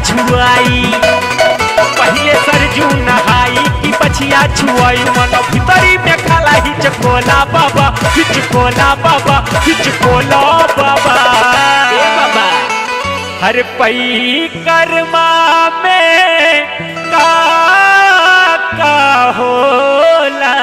छुआई पहले सरजू नहाई की पछिया छुआई मन भीतरी में खाला हिचकोला बाबा हिचकोला बाबा हिचकोला बाबा ए बाबा हर पई कर्मा में का का होला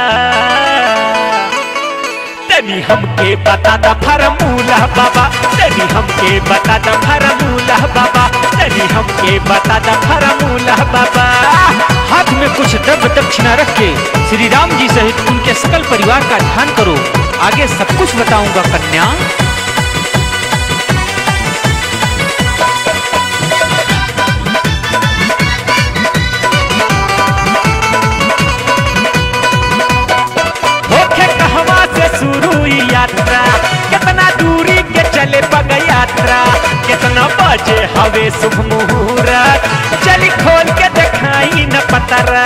तनी हमके बता द फरमूला बाबा तनी हमके बता द फरमूला बाबा तनी हमके बता द फरमूला बाबा हाथ में कुछ द्रव्य दक्षिणा रख के श्री राम जी सहित उनके सकल परिवार का ध्यान करो आगे सब कुछ बताऊंगा कन्या होखे कहवा से शुरू ई यात्रा कितना दूरी के चले पग यात्रा कितना बजे हवे शुभ मुहूर्त चली खोल के दिखाई न पतरा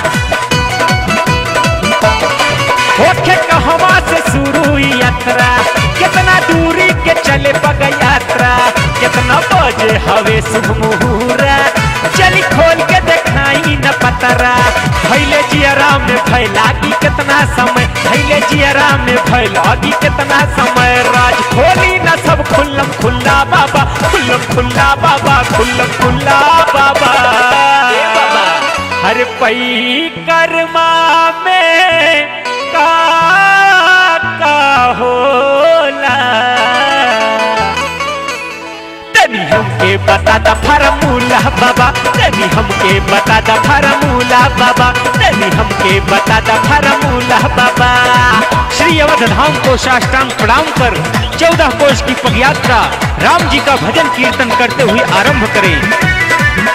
होखे कहवा से शुरू ई यात्रा कितना दूरी के चले पग यात्रा कितना बजे हवे शुभ मुहूर्त चली खोल के दिखाई न पतरा भैले जियरा में फैलागी कितना समय भैले जियरा में फैलागी कितना समय राज खोली न सब खुल्लम खुल्ला बाबा खुल्लम खुल्ला बाबा खुल्लम खुल्ला बाबा ए बाबा हर पई कर्मा में का का होला तनी हमके बता द फरमूला बाबा तनी हमके बता द फरमूला बाबा तनी हमके बता द फरमूला बाबा श्री अवध धाम को साष्टांग प्रणाम कर चौदह कोष की पदयात्रा राम जी का भजन कीर्तन करते हुए आरंभ करें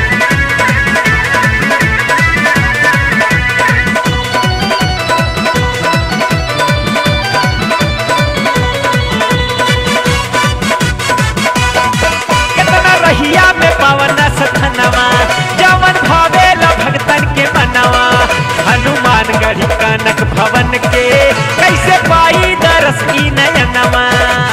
कितना रहिया में पावन सथनवा जवन भावेला भगतन के मनवा हनुमान गढ़ी कनक भवन के कैसे पाई दरस की नयनवा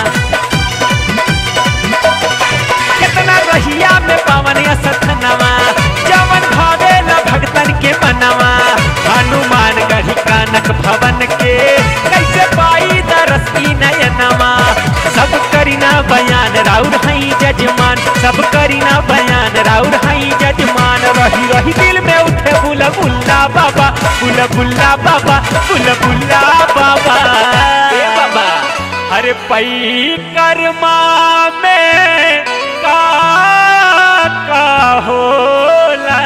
कितना रहिया में पावन सथनवा जवन भावेला भगतन के मनवा हनुमान गढ़ी कनक भवन के कैसे पाई दरस की नयनवा सब करीना बयान राउर हई जजमान सब करीना बयान राउर हई जजमान रही रही दिल में उठे बुला बुल्ला बाबा बुला बुल्ला बाबा बुला बुल्ला बाबा ए बाबा अरे पई कर्मा में का का होला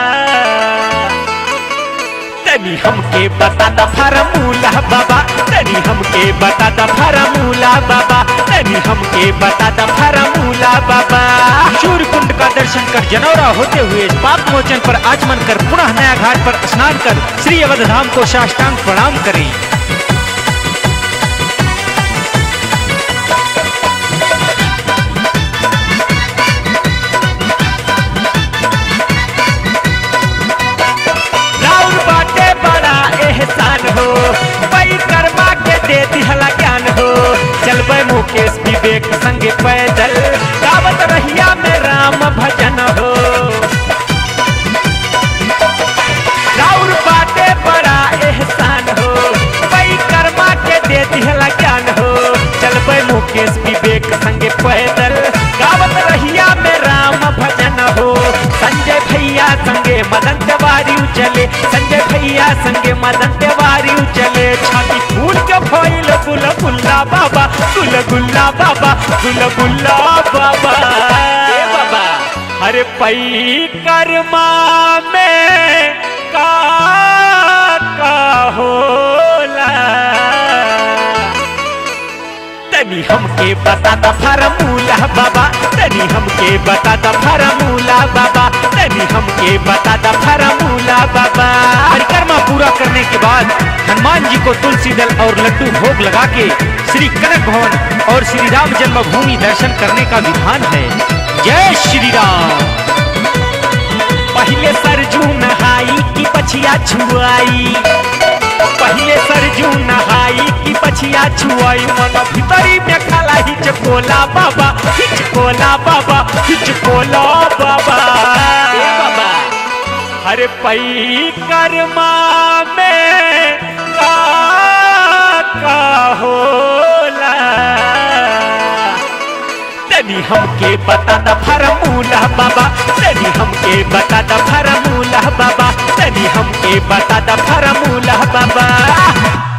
तनी हमके बता द फरमूला बाबा तनी हमके बता द फरमूला बाबा तनी हमके बता द फरमूला बाबा सूर्य कुंड का दर्शन कर जनौरा होते हुए पाप मोचन पर आचमन कर पुनः नया घाट पर स्नान कर श्री अवध धाम को साष्टांग प्रणाम करें राउर बाटे बड़ा एहसान हो पई कर्मा के दे दिहला ज्ञान हो चलबे मुकेश विवेक संगे पैदल गावत रहिया में राम भजन हो राउर बाटे बड़ा एहसान हो पई कर्मा के दे दिहला ज्ञान हो चलबे मुकेश विवेक संगे पैदल गावत रहिया में राम भजन हो संजय भैया संगे मदन तिवारी चले संजय भैया संगे मदन तिवारी चले छाती फूल के फैल गुल गुल्ला बाबा गुल गुल्ला बाबा गुल गुल्ला बाबा ए बाबा अरे पई कर्मा में का का होला तनी हमके बता द फरमूला बाबा तनी हमके बता द फरमूला बाबा तनी हमके बता द फरमूला बाबा परिक्रमा पूरा करने के बाद हनुमान जी को तुलसी दल और लड्डू भोग लगा के श्री कनक भवन और श्री राम जन्मभूमि दर्शन करने का विधान है जय श्री राम पहले सरजू नहाई की पछिया छुआई पहले सरजू नहाई की पछिया छुआई मन भीतरी में खाला हिचकोला बाबा हिचकोला बाबा हिचकोला बाबा ए बाबा अरे पई कर्मा में का का होला तनी हमके बता द फरमूला बाबा तनी हमके बता द फरमूला बाबा तनी हमके बता द फरमूला बाबा